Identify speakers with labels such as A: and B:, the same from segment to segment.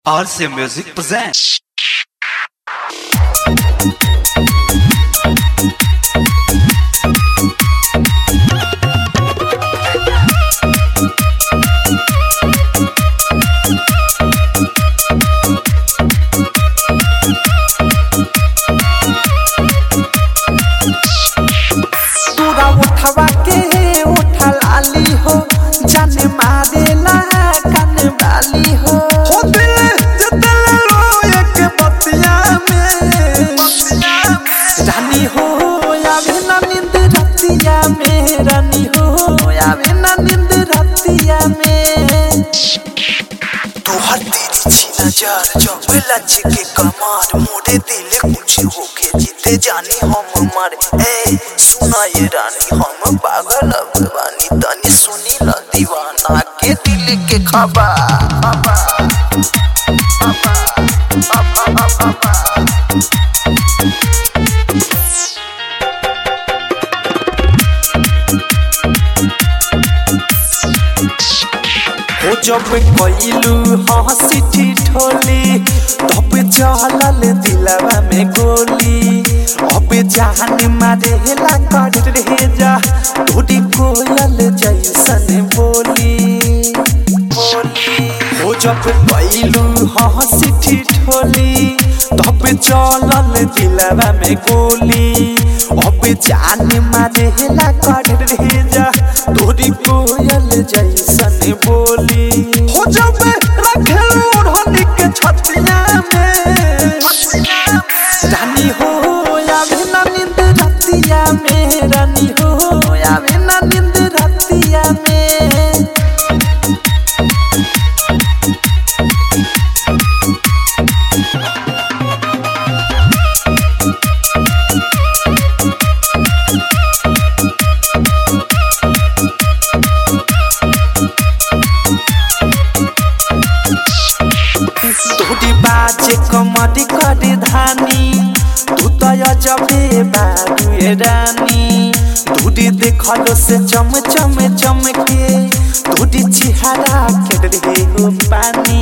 A: RC Music presents.
B: तोरा उठवा के उठा लाली हो जाने मारेला कान वाली हो हो दिल जतल रोए के बतिया में रानी हो आवे ना नींद रतिया में रानी हो आवे ना नींद रतिया में
C: तोहर तेरी छी नजर जब लच के कमार मोरे दिल कुछ होके जीते जानी हम मर ए सुना ये रानी हम पागल अब बानी तनी सुनी ल दीवाना के दिल के खबर खबर
B: हो जब कइलू हंसी ठिठोली तब चलल दिलवा में गोली अब जान मारेला कर रे जा तोरी कोयल जैसन बोली हो जब कइलू हंसी ठिठोली तब चलल दिलवा में गोली अब जान मारेला कर रे जा तोरी कोयल जैसन बोली हो जब रखेल ओढ़नी के छतिया में रानी हो आवे ना नींद रतिया में रानी हो आवे ना नींद रतिया में तोरी बाजे कमरी करी धानी तू तो जबे बारुए रानी दूरी देखलो से चम चम चमके दूरी चिहारा के रहे हो पानी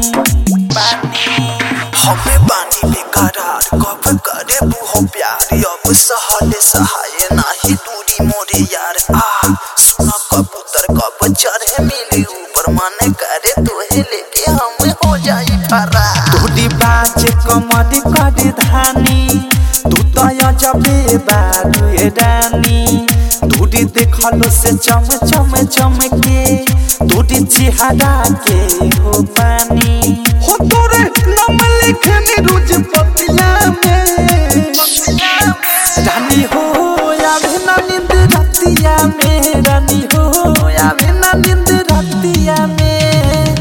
C: हमें बानी बेकरार कब करे बुहो प्यार अब सहले सहाय नाही दूरी मोरे यार आ सुना कबूतर कब चढ़े मिली ऊपर मन करे तोहे लेके हम हो जाई फरा
B: दूरी बाजे कमरी करी धानी तू तो जबे बारुए रानी दूरी देखलो से चम चम चमके दूरी चिहारा के हो पानी हो तोरे नाम लिखनी रोज पतिया में रानी हो आवे ना नींद रतिया में रानी हो आवे ना नींद रतिया में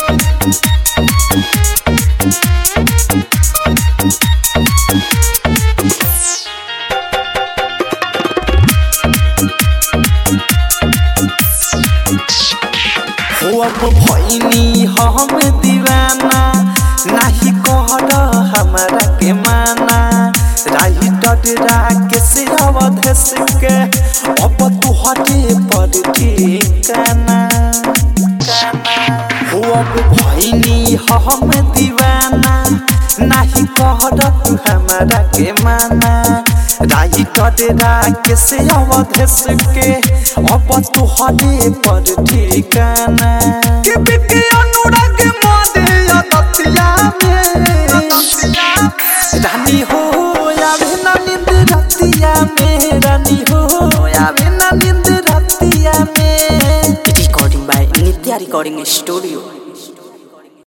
B: हो अब भैनी हम दीवाना नाही कहर हमारा के माना राही डडरा के से अवधेश के अब तू हटे पर ठिकाना हो अब भैनी हम दीवाना नाही कहर तू हमारा के माना राही डडरा के से अवधेश के अब तू हटे पर ठिकाना के बिके अनुराग मोदे अदतिया में रानी हो आवे ना नींद रतिया में रानी हो आवे ना नींद रतिया में
D: Recording by Nitya Recording Studio.